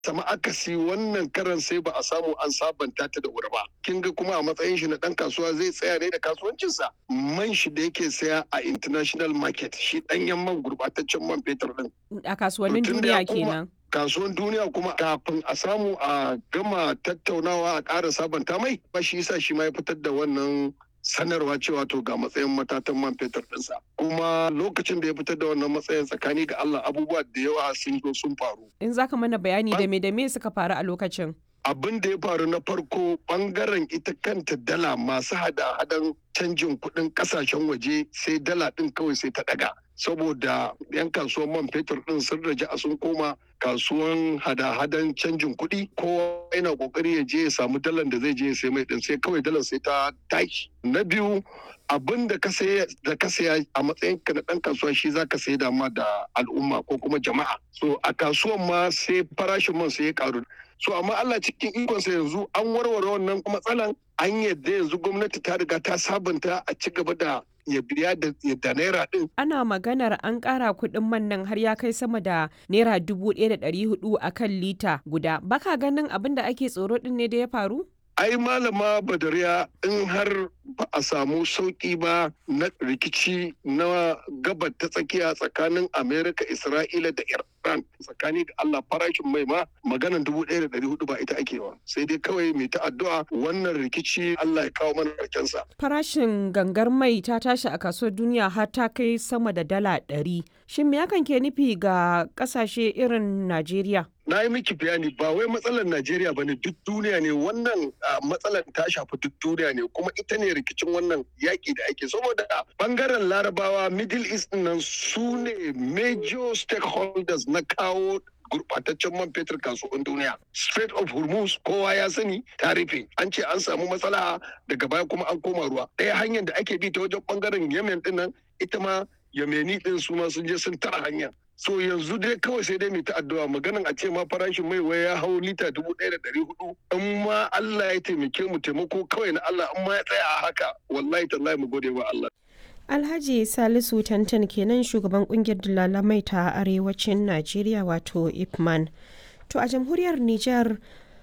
sama akasi wannan karan sai ba a samu an sabanta ta da wuri ba kin ga kuma a matsayin shi na dan kasuwa zai tsaya ne da kasuwancinsa man shi da yake saya a international market shi danyen man gurbataccen man fetur din A kasuwannin To, tun da ya duniya koma- kenan. kasuwan duniya kuma kafin a samu a gama tattaunawa a ƙara sabanta mai ba shi yasa shi ma ya fitar da wannan sanarwa cewa to ga matsayin matatan man fetur ɗinsa kuma lokacin da ya fitar da wannan matsayin tsakani ga Allah abubuwa da yawa sun zo sun faru In za ka mana bayani da Ban- me da me suka faru a lokacin. abin da ya faru na farko bangaren ita kanta dala masu hada-hadan canjin kuɗin ƙasashen waje sai dala ɗin kawai sai ta ɗaga saboda 'yan kasuwan man fetur ɗin sun raja a sun koma kasuwan hada-hadan canjin kuɗi kowa yana ƙoƙari ya je ya samu dalan da zai je ya sai mai ɗin sai kawai dalar sai ta tashi na biyu abin da ka saya da ka saya a matsayin ka na ɗan kasuwa shi za ka sai da ma da al'umma ko kuma jama'a so a kasuwan ma sai farashin man sai ya karu so amma Allah cikin ikonsa yanzu an warware wannan matsalan an yadda yanzu gwamnati ta riga ta sabunta a ci gaba da ya biya da da naira din Ana maganar an ƙara kuɗin man nan har ya kai sama da naira dubu ɗaya da ɗari hudu a kan lita guda. Baka ganin abin da ake tsoro ɗin ne da ya faru? ai malama badariya in har ba a samu sauki ba na rikici na gabar ta tsakiya tsakanin amerika isra'ila da iran tsakani da allah farashin mai ma maganan dubu ɗaya da ɗari hudu ba ita ake wa sai dai kawai mai ta addu'a wannan rikici allah ya kawo mana sa. Farashin gangar mai ta tashi a kasuwar duniya har ta kai sama da dala ɗari. Shin me hakan ke nufi ga ƙasashe irin Najeriya? na yi miki bayani ba wai matsalar Najeriya ba ne duk duniya ne wannan ah, matsalar ta shafi duk duniya ne kuma ita ne rikicin wannan yaƙi da ake saboda bangaren larabawa middle east ɗin nan su ne major stakeholders na kawo gurbataccen man fetur kasuwan duniya. Strait of Hormuz kowa ya sani ta rufe. An ce an samu matsala daga baya kuma an koma ruwa. Ɗaya hanyar da ake bi ta wajen bangaren Yemen ɗin nan ita ma Yemeni ɗin su ma sun je sun tara hanya. So yanzu dai kawai sai dai mai ta addu'a maganan a ce ma farashin mai wai ya hau lita dubu ɗaya da ɗari hudu. In ma Allah ya taimake mu taimako kawai na Allah in ma ya tsaya a haka wallahi tallahi mu gode wa Allah. Alhaji Salisu Tantan kenan shugaban kungiyar dalalamai ta arewacin Najeriya wato Ipman. To a jamhuriyar Nijar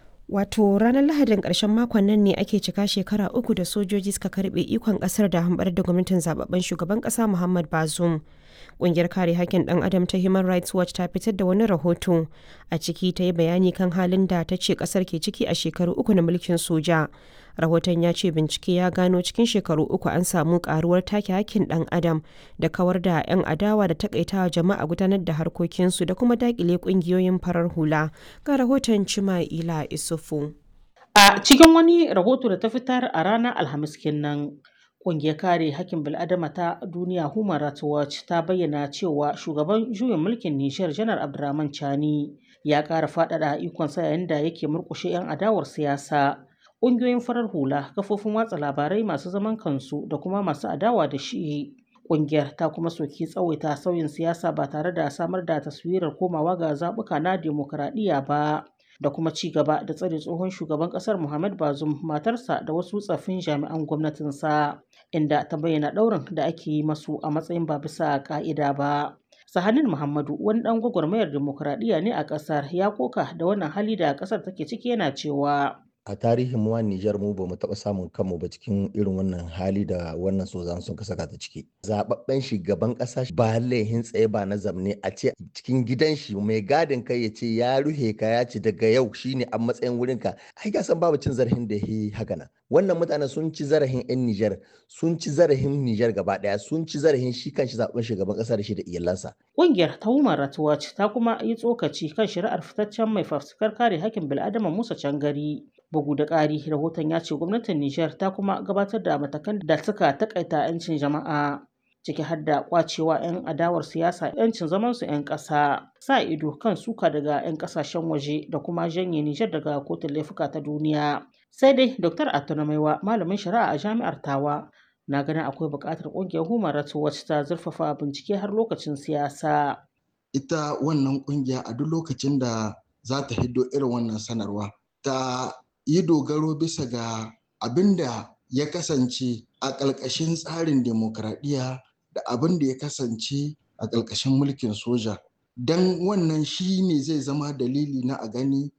wato ranar Lahadin ƙarshen makon nan ne ake cika shekara uku da sojoji suka karbe ikon ƙasar da hambar da gwamnatin zababben shugaban ƙasa Muhammad Bazoum. Ƙungiyar kare haƙƙin ɗan adam ta Human Rights Watch ta fitar da wani rahoto a ciki ta yi bayani kan halin da ta ce ƙasar ke ciki a shekaru uku na mulkin soja. Rahoton ya ce bincike ya gano cikin shekaru uku an samu ƙaruwar take haƙƙin ɗan adam da kawar da 'yan adawa da takaitawa jama'a gudanar da harkokinsu da kuma daƙile ƙungiyoyin farar hula. Ga rahoton Cima'ila Isufu. A cikin wani rahoto da ta fitar a ranar Alhamis kenan, ƙungiyar kare hakkin bil'adama ta duniya Human Rights Watch ta bayyana cewa shugaban juyin mulkin Nijar Janar Abdurrahman Chani ya ƙara faɗaɗa ikonsa yayin da yake murƙushe 'yan adawar siyasa. Ƙungiyoyin farar hula, kafofin watsa labarai masu zaman kansu da kuma masu adawa da shi. Ƙungiyar ta kuma soki tsawaita sauyin siyasa ba tare da samar da taswirar komawa ga zaɓuka na demokuraɗiyya ba. da kuma ci gaba da tsare tsohon shugaban kasar Muhammad Bazoum matarsa da wasu tsaffin jami'an gwamnatinsa inda ta bayyana ɗaurin da ake yi masu a matsayin ba bisa ka'ida ba. Sahanin Muhammadu wani ɗan gwagwarmayar demokuraɗiyya ne a ƙasar ya koka da wannan hali da ƙasar take ciki yana cewa a tarihin mu a Nijar mu ba mu taɓa samun kanmu ba cikin irin wannan hali da wannan sozan sun saka ta ciki. Zababben shugaban ƙasa ba laihin tsaye ba na zamne a ce cikin gidan shi mai gadin kai ya ce ya ruhe ka ya ce daga yau shine a matsayin wurin ka. Ai ga san babu cin zarafin da yi haka nan. Wannan mutane sun ci zarafin 'yan Nijar, sun ci zarafin Nijar gaba ɗaya, sun ci zarafin shi kanshi zaɓen shugaban ƙasa da shi da iyalansa. Ƙungiyar ta Human Rights Watch ta kuma yi tsokaci kan shari'ar fitaccen mai fafutukar kare hakkin bil'adama Musa Cangari. Bugu da ƙari, rahoton ya ce gwamnatin Nijar ta kuma gabatar da matakan da suka takaita 'yancin jama'a ciki har da kwacewa 'yan adawar siyasa 'yancin zamansu 'yan ƙasa, sa ido kan suka daga 'yan ƙasashen waje da kuma janye Nijar daga kotun laifuka ta duniya. Sai dai Dr. Atuna Maiwa, malamin shari'a a jami'ar Tawa, na ganin akwai buƙatar ƙungiyar Human Rights Watch ta zurfafa bincike har lokacin siyasa. Ita wannan ƙungiya a duk lokacin da za ta hiddo irin wannan sanarwa ta yi dogaro bisa ga abin da ya kasance a ƙalƙashin tsarin demokradiyya da abin da ya kasance a ƙalƙashin mulkin soja don wannan shi ne zai zama dalili na a gani